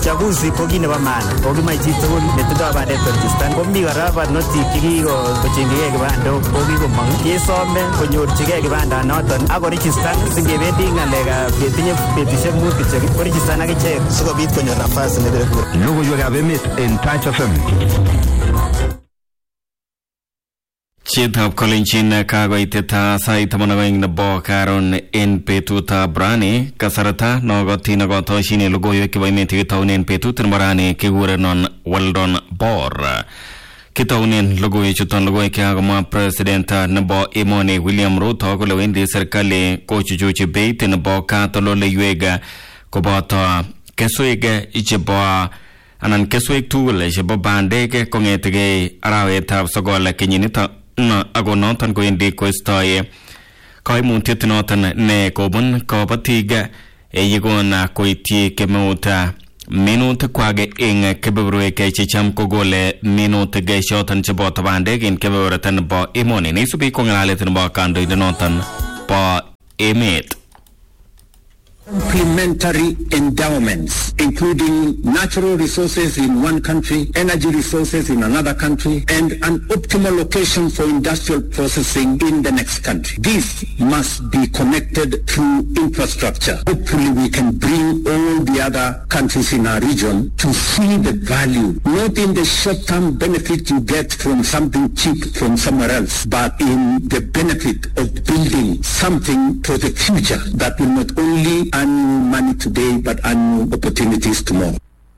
chaguzi ko kit nebo maana ko kimoe chitugul netindoi bandet koregistan komi kora barnotik chekikochengchigei kibandok ko kikomong kesome konyorchigei kibandanoton ak koregistan singebendi ng'alekab ketinye betusiek mut kityo koregistan ak ichek sikobit konyor nafas nebire kura Logoiwekab emet en Touch FM. Chitab kolenjin kakoiteta sait taman ak oeng nebo karon en betutab rani kasarta nokoti nekotoshin logoiwek chebo emet kitounen betut nebo rani kikurenon Weldon Bor kitounen logoiwechuton logoiwek chekakomwa president nebo emoni William Ruto kole wendi serikali kochuchuchi beit nebo katoldoleiwek koboto keswek chebo anan keswek tugul chebo bandek kong'etegei arawetab sogol kenyinito no ako noton kowendi koistoi koimutiet noton ne kobun kobotik yekon koityi kemeut minutikwak eng kebeberwek checham kokole minutik choton cheboto bandek en kebeberta nebo emoni neisubi ko ng'alalet nebo kandoindet noton bo emet complementary endowments, including natural resources in one country, energy resources in another country, and an optimal location for industrial processing in the next country. This must be connected through infrastructure. Hopefully we can bring all the other countries in our region to see the value, not in the short-term benefit you get from something cheap from somewhere else, but in the benefit of building something for the future that will not only earn you money today, but earn you opportunities tomorrow.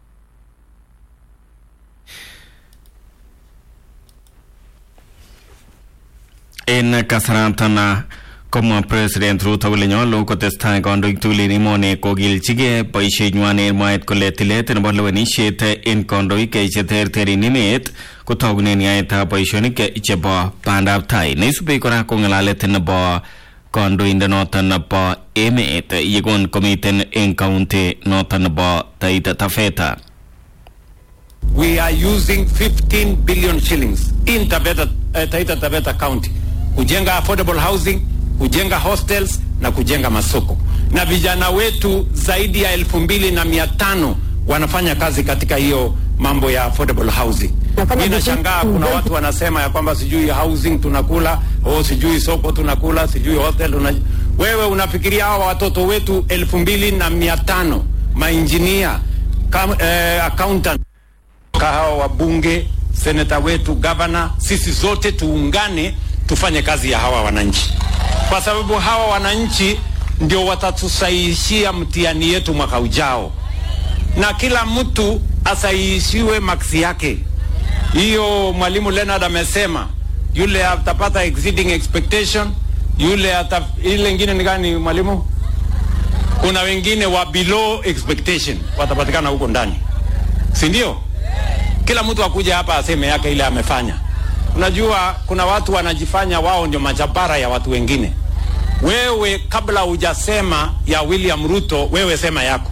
en kasaratan komwa president Ruto kole nyolu kotestai kandoik tugul en emoni kokilchigei boisienywan en mwaet kole tilet nebo lewenisiet en kandoik cheterter en emet kotogunen yaetab boisionik chebo bandab tai neisubi kora ko ng'alalet nebo kandoindet noton nebo emet yekon komiten en kaunti noton nebo Taita Taveta we are using 15 billion shillings in Taveta, uh, Taita Taveta County kujenga affordable housing, kujenga hostels na kujenga masoko, na vijana wetu zaidi ya elfu mbili na mia tano wanafanya kazi katika hiyo mambo ya affordable housing. Mimi nashangaa kuna watu wanasema ya kwamba sijui housing tunakula, oh, sijui soko tunakula, sijui hostel tuna... Wewe unafikiria hawa watoto wetu elfu mbili na mia tano mainjinia kam, eh, accountant hawa wabunge, seneta wetu, gavana, sisi zote tuungane tufanye kazi ya hawa wananchi, kwa sababu hawa wananchi ndio watatusahihishia mtihani yetu mwaka ujao, na kila mtu asahihishiwe maksi yake. Hiyo mwalimu Leonard amesema, yule atapata exceeding expectation, yule ata, ile ingine ni gani mwalimu? Kuna wengine wa below expectation watapatikana huko ndani, si ndio? Kila mtu akuja hapa aseme yake ile amefanya. Unajua kuna watu wanajifanya wao ndio majabara ya watu wengine. Wewe kabla hujasema ya William Ruto, wewe sema yako.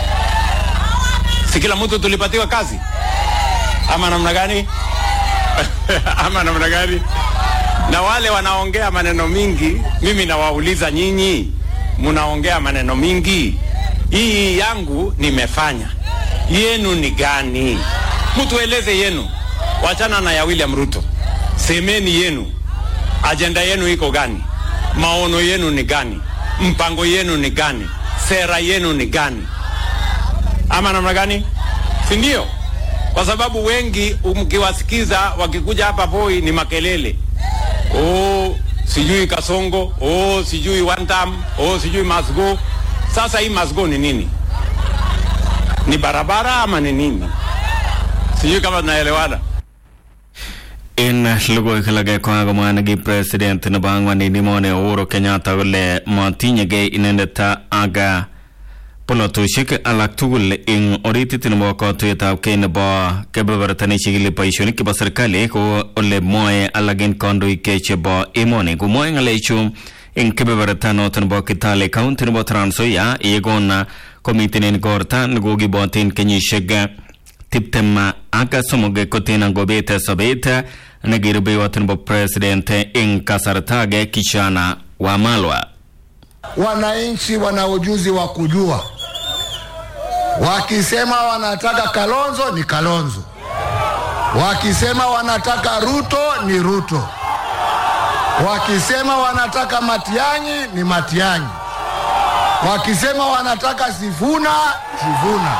Si kila mtu tulipatiwa kazi ama namna gani? ama namna gani? Na wale wanaongea maneno mingi, mimi nawauliza nyinyi, mnaongea maneno mingi, hii yangu nimefanya, yenu ni gani? Mtueleze yenu, wachana na ya William Ruto. Semeni yenu, ajenda yenu iko gani? Maono yenu ni gani? Mpango yenu ni gani? Sera yenu ni gani? Ama namna gani? Si ndio? Kwa sababu wengi mkiwasikiza wakikuja hapa Voi ni makelele, oh, sijui Kasongo, oh, sijui one time, oh, sijui must go. Sasa hii must go ni nini? Ni barabara ama ni nini? Sijui kama tunaelewana. en logoiwek alage kokakomwa neki president nebo angwan en emoni Uhuru Kenyatta kole matinyegei inendet ak polotosiek alak tugul eng oritit nebo katuiyetab kei nebo kebeberta nechigili boisionik chebo serikali ko ole mwoe alak en kandoik chebo emoni komwoe ng'alechu eng kebeberta noton nebo Kitale county nebo Trans Nzoia yekon komiten en korta nekokiboten kenyisiek tiptem ak somok kotin ngobet sobet nekirubeiwot nebo president eng kasarta age Kishana Wamalwa. Wananchi wana ujuzi wa kujua Wakisema wanataka Kalonzo ni Kalonzo, wakisema wanataka Ruto ni Ruto, wakisema wanataka Matiang'i ni Matiang'i, wakisema wanataka Sifuna Sifuna.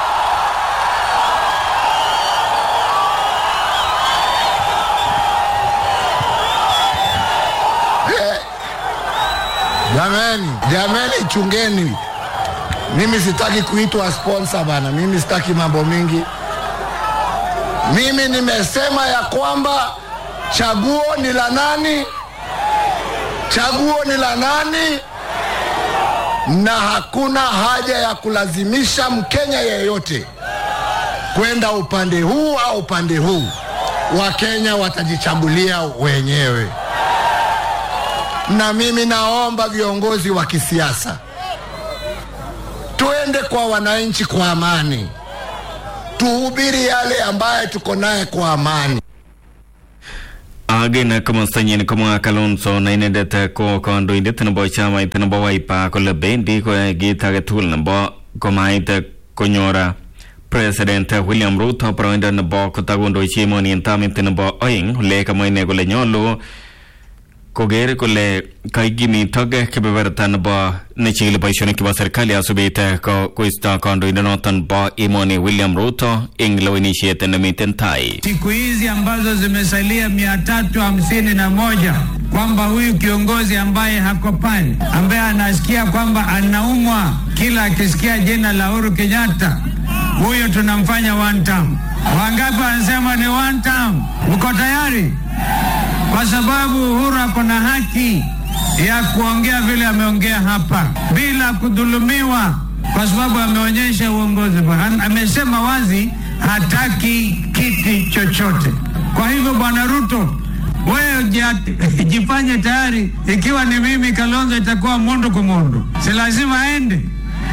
Eh, Jameni, jameni, chungeni. Mimi sitaki kuitwa sponsor bana, mimi sitaki mambo mingi. Mimi nimesema ya kwamba chaguo ni la nani? Chaguo ni la nani? Na hakuna haja ya kulazimisha Mkenya yeyote kwenda upande huu au upande huu. Wakenya watajichagulia wenyewe, na mimi naomba viongozi wa kisiasa tuende kwa wananchi kwa amani, tuhubiri yale ambaye tuko naye kwa amani. agena komostanyin komwa kalonso na inendet ko kandoindet nebo chamait nebo Wiper kole bendi koyoe kit age tugul nebo komait konyor president William Ruto boroindo nebo kotakondochi emoni en tamit nebo oeng ole kamwa ine kole nyolu koker kole kaikimitok kebeberta nebo nechikili boisionik chebo serikali asubit ko koisto kandoindonoton bo emoni William Ruto eng lewenisiet nemiten tai siku hizi ambazo zimesalia mia tatu hamsini na moja kwamba huyu kiongozi ambaye hako pale ambaye anasikia kwamba anaumwa kila akisikia jina la Uhuru Kenyatta, huyo tunamfanya one term. Wangapi wanasema ni one term? Uko tayari? Kwa sababu Uhuru ako na haki ya kuongea vile ameongea hapa bila kudhulumiwa, kwa sababu ameonyesha uongozi bora. Am- Amesema wazi hataki kiti chochote. Kwa hivyo, Bwana Ruto, wewe jia- jifanye tayari. Ikiwa ni mimi Kalonzo, itakuwa mundu kwa mundu, si lazima aende.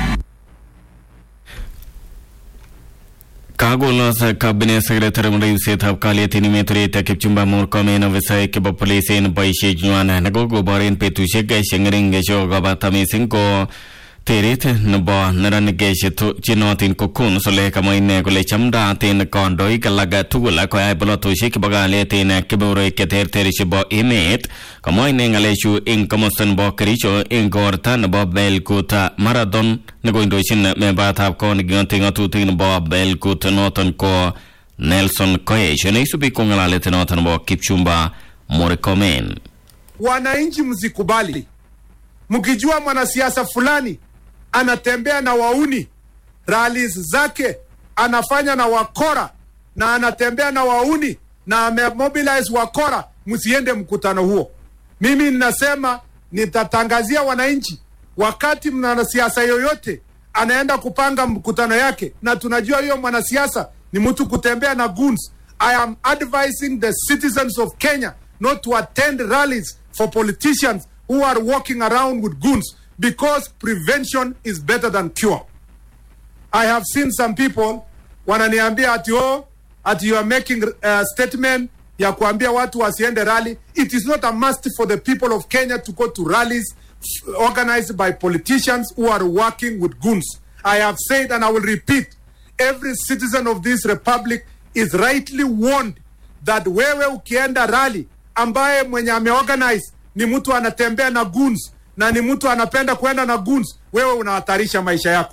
kakolos cabinet secretary ribsetab kalyet en emet orit Kipchumba Murkomen ofisaek chebo police en boisienywan nekokobor en betusiek cheng'ering chekokobata mising ko teret nebo neranik chenootin ko Coons ole kamwa ine kole chamdaat en kandoik alak tugul koyai bolotosiek chebo kalyet en kebeberwek cheterter chebo emet kamwa ine ng'alechu eng komosta nebo Kericho eng korta nebo Belkut Marathon nekoindochin membatab kot neking'ote ng'atutik nebo Belkut noton ko Nelson Koech neisubi ko ng'alalet noton nebo Kipchumba Murkomen Wananchi msikubali, mkijua mwanasiasa fulani anatembea na wauni, rallies zake anafanya na wakora na anatembea na wauni na amemobilize wakora, msiende mkutano huo. Mimi ninasema nitatangazia wananchi, wakati mwanasiasa yoyote anaenda kupanga mkutano yake, na tunajua hiyo mwanasiasa ni mtu kutembea na goons. I am advising the citizens of Kenya not to attend rallies for politicians who are walking around with goons because prevention is better than cure. I have seen some people wananiambia ati oh, ati you are making a statement ya kuambia watu wasiende rally. It is not a must for the people of Kenya to go to rallies f- organized by politicians who are working with goons. I have said and I will repeat, every citizen of this republic is rightly warned that wewe ukienda rally ambaye mwenye ameorganize ni mtu anatembea na goons na ni mtu anapenda kwenda na goons, wewe unahatarisha maisha yako.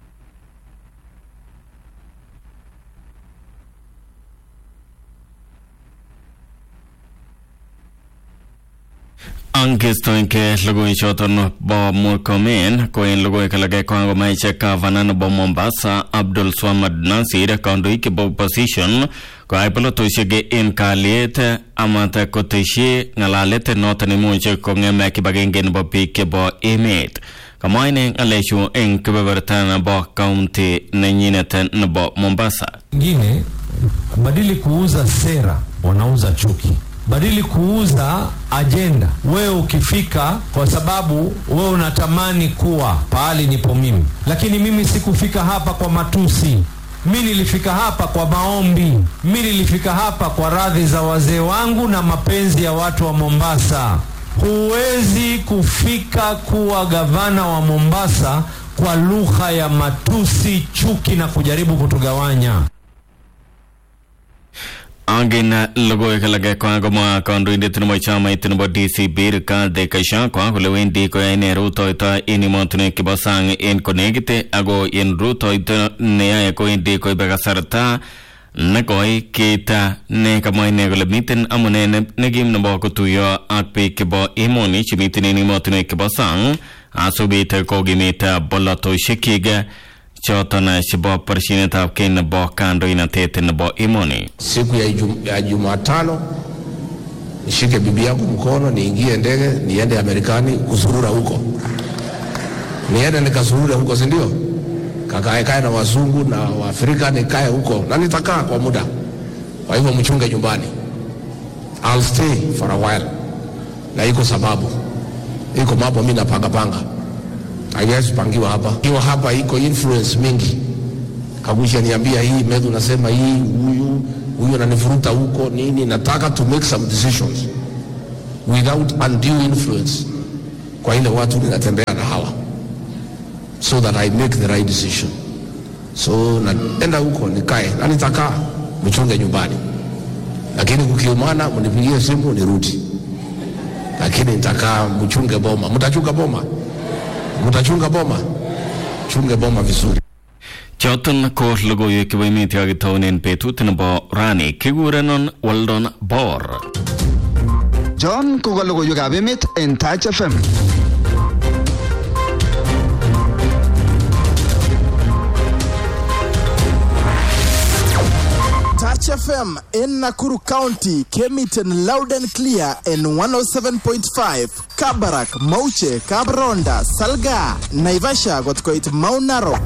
angestoenke logoichoton bo Murkomen ko en logoiwek alak kokakomach gavana nebo Mombasa Abdul Swamad Nasir kandoik chebo opposition koyai bolotosiek en kalyet amat koteshi ng'alalet noton imuche kong'em kibagenge nebo biik chebo emet kamwa ine ng'alechu eng kebeberta nebo kaunti nenyinet nebo Mombasa Wengine badili kuuza sera, wanauza chuki. Badili kuuza ajenda, wewe ukifika, kwa sababu wewe unatamani kuwa pahali nipo mimi, lakini mimi sikufika hapa kwa matusi. Mi nilifika hapa kwa maombi. Mi nilifika hapa kwa radhi za wazee wangu na mapenzi ya watu wa Mombasa. Huwezi kufika kuwa gavana wa Mombasa kwa lugha ya matusi, chuki na kujaribu kutugawanya. angin logoiwek alage kwa komwa kandoindet nebo chamait nebo DCP Rigathi Gachagua kole wendi koyae ine rutoito en emotinwek chebo sang en konekit ako en rutoito neyoe kowendi koibe kasarta nekoi keita ne kamwa ine kole miten amune ne- nekim nebo kotuyo ak biik chebo emoni chemiten en emotinwek chebo sang asubit kokimit bolotosiekyik choton chebo borsienetab kei nebo kandoinatet nebo emoni siku ya, Ijum, ya Jumatano nishike bibi yangu mkono niingie ndege niende Amerikani kusurura huko, niende nikasurure huko, si ndio? Kakae kae na wazungu na Waafrika, nikae huko na nitakaa kwa muda. Kwa hivyo mchunge nyumbani, I'll stay for a while, na iko sababu, iko mambo mimi napanga panga, haiwezi pangiwa hapa. Ikiwa hapa iko influence mingi Kagusha niambia hii Medhu nasema hii huyu huyu ananivuruta huko nini, nataka to make some decisions without undue influence kwa ile watu ninatembea na hawa, so that I make the right decision. So naenda huko nikae na nitakaa, mchunge nyumbani, lakini kukiumana mnipigie simu nirudi, lakini nitakaa, mchunge boma. Mtachunga boma, mtachunga boma, chunge boma vizuri. choton ko logoiwek chebo emet yakitounen betut nebo rani kikurenon Weldon Bor John ko ka logoiwekab emet en Touch FM. Touch FM in Nakuru County came it in loud and clear in 107.5. Kabarak, Mauche, Kabronda, Salga, Naivasha got quite Mount Narok.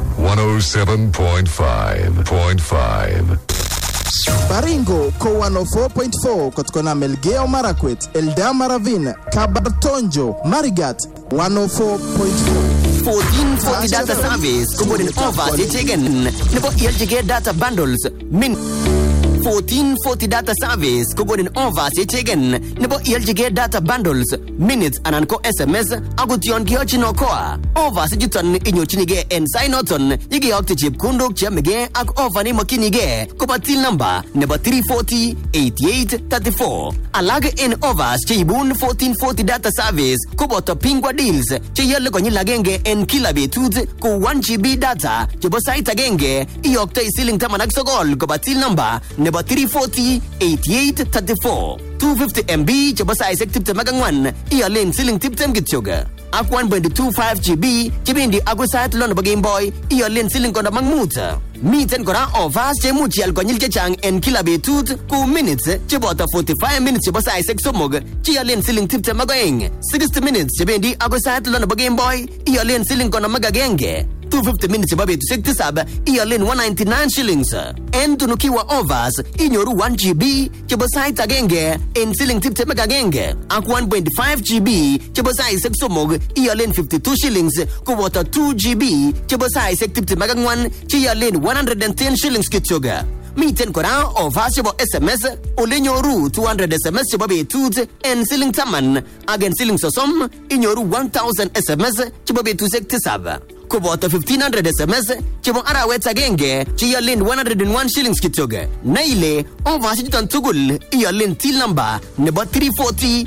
107.5.5. Baringo ko 104.4 kutokana Melgeo Marakwet, Eldama Ravine, Kabartonjo, Marigat 104.4. 1440 data service kokonin offers yecheken nebo ialchigei data bundles min 1440 data service kokonin offers yecheken nebo ialchigei data bundles minutes anan ko sms akot yon kiyochin okoa offers ichuton inyorchinigei en sainoton yekeyokte chepkondok cheyomegei ak offer neimokyinigei kobo till number nebo 340 8834 alak en offers cheibun 1440 data service koboto pingwa deals cheiole konyil agenge en kila betut kou 1 gb data chebo sait agenge iyoktoi siling taman ak sogol koba till number nebo 340 8834 250 mb chebo saishek 24 iyolen siling 20 kityok ak 1.25 gb chebendi agoi sait lo nebo gameboy iyolen siling konom ak mut miten kora offers cheimuch ial konyil chechang en kila betut kou minutes cheboto 45 minutes chebo saishek somok cheiolen siling 20 ak oeng 60 minutes chebendi agoi sait lo nebo gameboy iyolen siling konom ak agenge 250 minutes chebo betusiek tisab iyolen 199 shillings en tunukiwa offers inyoru 1 gb chebo sait agenge en siling 20 ak agenge ak 1.5 gb chebo saishek somok iyolen 52 shillings koboto 2 gb chebo saishek 20 ak ang'wan cheiolen 110 shillings kityok miten kora offers chebo sms olenyoru 200 sms chebo betut en siling taman ak en siling sosom inyoru 1000 sms chebo betusiek tisab koboto 1500 sms chebo arawet agenge cheiolen 101 shillings kityok na ile offers chuton tugul iyolen till number nebo 340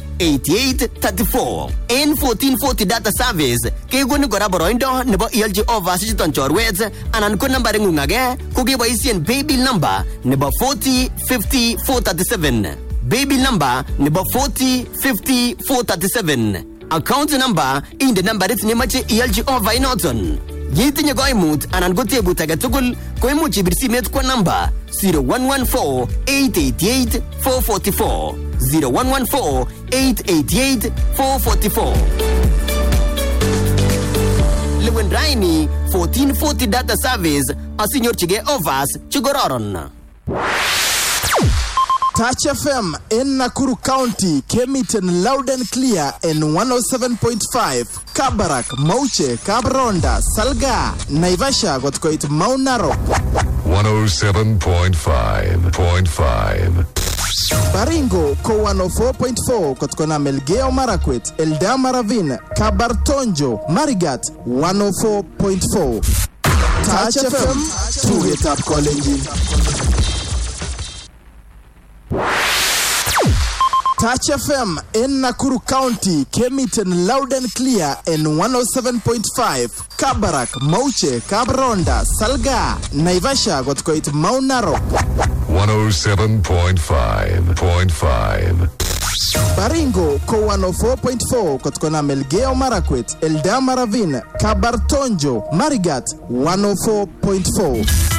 8834 en 1440 data service kekonin kora boroindo nebo iolchi offers chuton chorwet anan ko nambaring'ung age ko keboisien paybill number nebo 40 50 437 paybill number nebo 40 50 437 account number inde nambarit nemache ialchi over inoton yetinye koimut anan ko tebut age tugul koimuch ibir simet kwa namba 0114 888 444 0114 888 444 lewen raini 1440 data service asinyorchigei offers chekororon Touch FM in Nakuru County came it in loud and clear in 107.5. Kabarak, Mauche, Kabronda, Salga, Naivasha got quite Mount Narok. 107.5.5. Baringo ko 104.4 kutokana Melgeo Marakwet, Eldama Ravine, Kabartonjo, Marigat 104.4. Touch FM, tugetab kolenjin. Touch FM in Nakuru County came it in loud and clear in 107.5. Kabarak, Mauche, Kabronda, Salga, Naivasha got quite Mount Narok. 107.5.5. Baringo ko 104.4 kutokana Melgeo Marakwet, Eldama Ravine, Kabartonjo, Marigat 104.4.